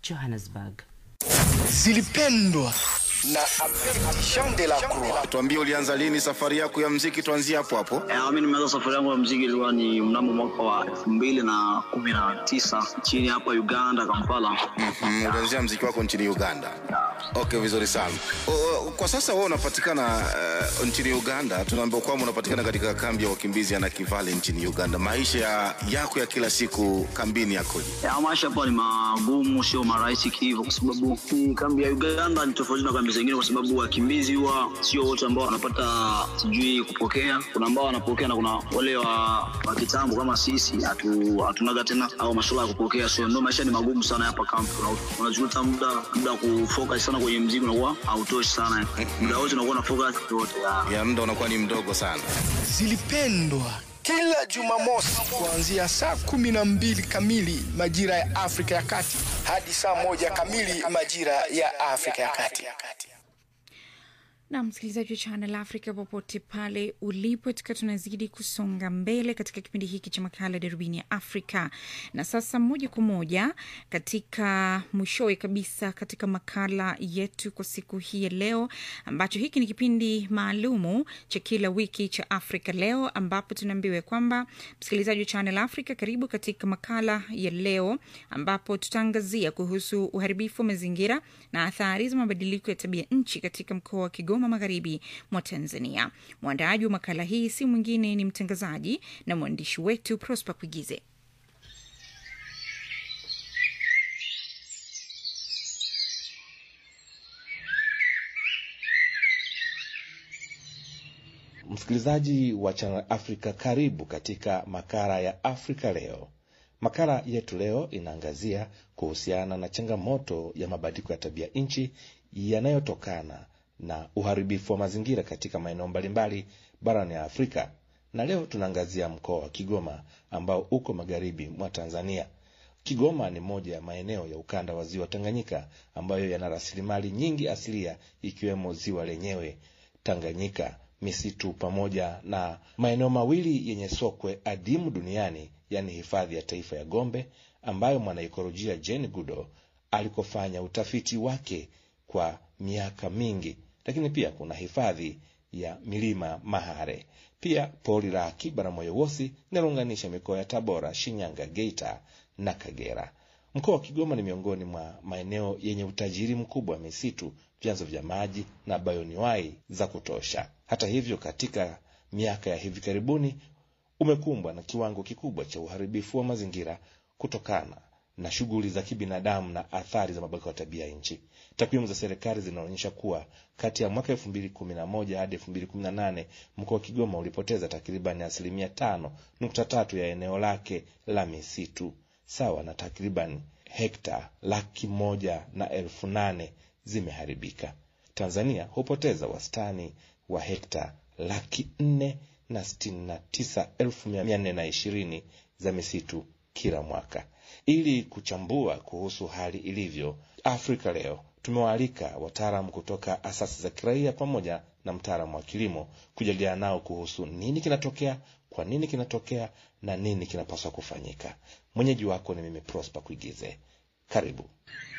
Johannesburg. zilipendwa na Jean de la Croix. Tuambie, ulianza lini safari yako ya mziki? Tuanzie hapo hapo. Eh, mi nimeanza safari yangu ya mziki ilikuwa ni mnamo mwaka wa elfu mbili na kumi na tisa nchini hapa Uganda, Kampala. Mm, ulianzia mziki wako nchini Uganda. Okay, vizuri sana. O, o, kwa sasa wewe unapatikana uh, nchini Uganda. Tunaambiwa kwamba unapatikana katika kambi ya wakimbizi ya Nakivale nchini Uganda. Maisha ya, yako ya kila siku kambini yakoje? Ya, maisha hapa ni magumu, sio marahisi kihivyo, kwa sababu hii kambi ya Uganda ni tofauti na kambi zingine, kwa sababu wakimbizi huwa sio wote ambao wanapata sijui kupokea. Kuna ambao wanapokea na kuna wale wa, wa kitambo kama sisi hatu, hatunaga tena au masuala ya kupokea, so ndio maisha ni magumu sana hapa kambi. Una- Unajuta muda muda wa kufocus sana kwenye mziki unakuwa hautoshi sana, muda wote unakuwa na focus yote ya Ya muda unakuwa ni mdogo sana. Zilipendwa kila Jumamosi kuanzia saa kumi na mbili kamili majira ya Afrika ya Kati hadi saa moja kamili majira ya Afrika ya Kati. na msikilizaji wa Channel Africa popote pale ulipo, tukiwa tunazidi kusonga mbele katika kipindi hiki cha makala darubini ya Afrika. Na sasa moja kwa moja katika mwishowe kabisa katika makala yetu kwa siku hii ya leo, ambacho hiki ni kipindi maalumu cha kila wiki cha Afrika Leo, ambapo tunaambiwa kwamba msikilizaji wa Channel Africa, karibu katika makala ya leo, ambapo tutaangazia kuhusu uharibifu wa mazingira na athari za mabadiliko ya tabia nchi katika mkoa wa Kigoma magharibi mwa Tanzania. Mwandaaji wa makala hii si mwingine ni mtangazaji na mwandishi wetu Prosper Kuigize. Msikilizaji wa Channel Africa, karibu katika makala ya Afrika Leo. Makala yetu leo inaangazia kuhusiana na changamoto ya mabadiliko ya tabia nchi yanayotokana na uharibifu wa mazingira katika maeneo mbalimbali barani ya Afrika, na leo tunaangazia mkoa wa Kigoma ambao uko magharibi mwa Tanzania. Kigoma ni moja ya maeneo ya ukanda wa ziwa Tanganyika ambayo yana rasilimali nyingi asilia ikiwemo ziwa lenyewe Tanganyika, misitu pamoja na maeneo mawili yenye sokwe adimu duniani, yaani hifadhi ya taifa ya Gombe ambayo mwanaikolojia Jane Goodall alikofanya utafiti wake kwa miaka mingi, lakini pia kuna hifadhi ya milima Mahare, pia pori la akiba la Moyowosi linalounganisha mikoa ya Tabora, Shinyanga, Geita na Kagera. Mkoa wa Kigoma ni miongoni mwa maeneo yenye utajiri mkubwa wa misitu, vyanzo vya maji na bayoniwai za kutosha. Hata hivyo, katika miaka ya hivi karibuni umekumbwa na kiwango kikubwa cha uharibifu wa mazingira kutokana na shughuli za kibinadamu na athari za mabadiliko ya tabia nchi. Takwimu za serikali zinaonyesha kuwa kati ya mwaka elfu mbili kumi na moja hadi elfu mbili kumi na nane mkoa wa Kigoma ulipoteza takribani asilimia tano nukta tatu ya eneo lake la misitu sawa na takriban hekta laki moja na elfu nane zimeharibika. Tanzania hupoteza wastani wa hekta laki nne na sitini na tisa elfu mia nne na ishirini za misitu kila mwaka. Ili kuchambua kuhusu hali ilivyo, Afrika Leo tumewaalika wataalamu kutoka asasi za kiraia pamoja na mtaalamu wa kilimo kujadiliana nao kuhusu nini kinatokea, kwa nini kinatokea na nini kinapaswa kufanyika. Mwenyeji wako ni mimi Prosper Kuigize. Karibu.